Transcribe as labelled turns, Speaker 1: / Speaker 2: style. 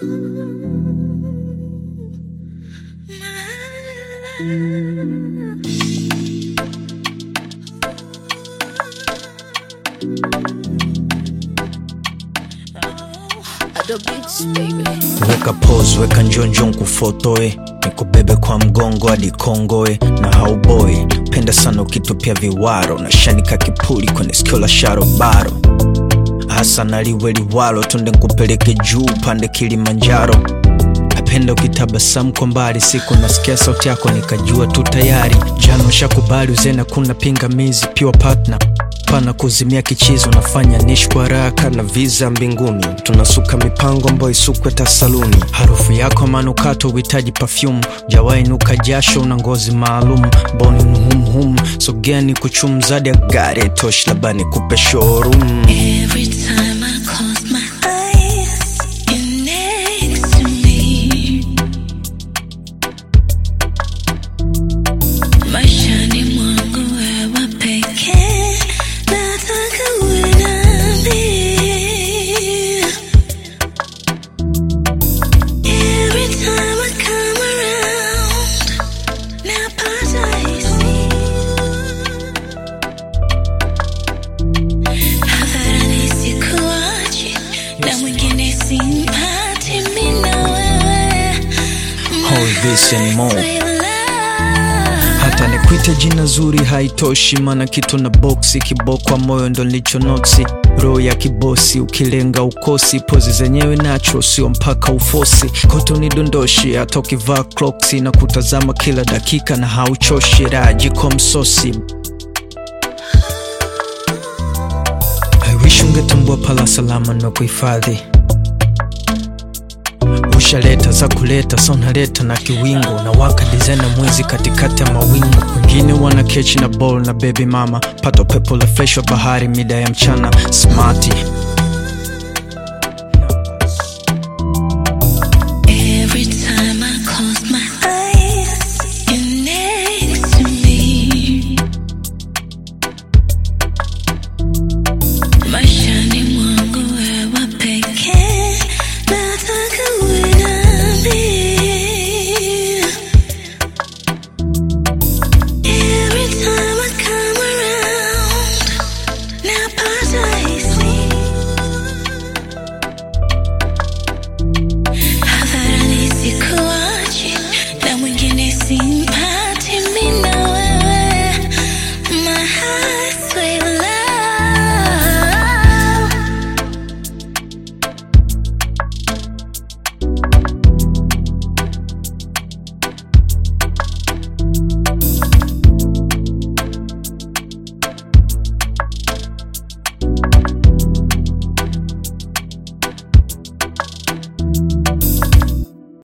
Speaker 1: Other beats, baby.
Speaker 2: weka pose weka njonjo nkufotoe nikubebe kwa mgongo hadi kongoe na hauboi penda sana ukitupia viwaro na shanika kipuli kwenye sikio la sharobaro hasa naliwe liwalo tunde nkupeleke juu pande kilimanjaro napenda ukitabasamu kwa mbali siku nasikia sauti yako nikajua tu tayari jana ushakubali uzena kuna pingamizi pure partner pana kuzimia kichizo nafanya nishi kwa haraka na visa mbinguni tunasuka mipango ambayo isukwe ta saluni harufu yako manukato uhitaji perfume jawainuka jasho una ngozi maalum boni mhumhum sogeni kuchumzadi ya gari tosh labani kupe showroom
Speaker 3: Every time I close my eyes, you're next to me. Maishani mwangu wewe pekee, nataka uwe nami. Every time I come around, napata hisia hadharani sikuachi na mwingine simpati mimi na wewe
Speaker 2: All this and more.
Speaker 3: My love.
Speaker 2: hata nikuite jina zuri haitoshi mana kitu na boksi kibokwa moyo ndo nilicho noksi roho ya kibosi ukilenga ukosi pozi zenyewe nacho sio mpaka ufosi koto ni dondoshi hata ukivaa clocks na kutazama kila dakika na hauchoshi rajiko msosi I wish ungetambua pala salama na kuhifadhi ushaleta za kuleta sa unaleta na kiwingo na waka dizena mwezi katikati ya mawingu wengine wana kechi na ball na baby mama pato pepo la fresh wa bahari mida ya mchana smati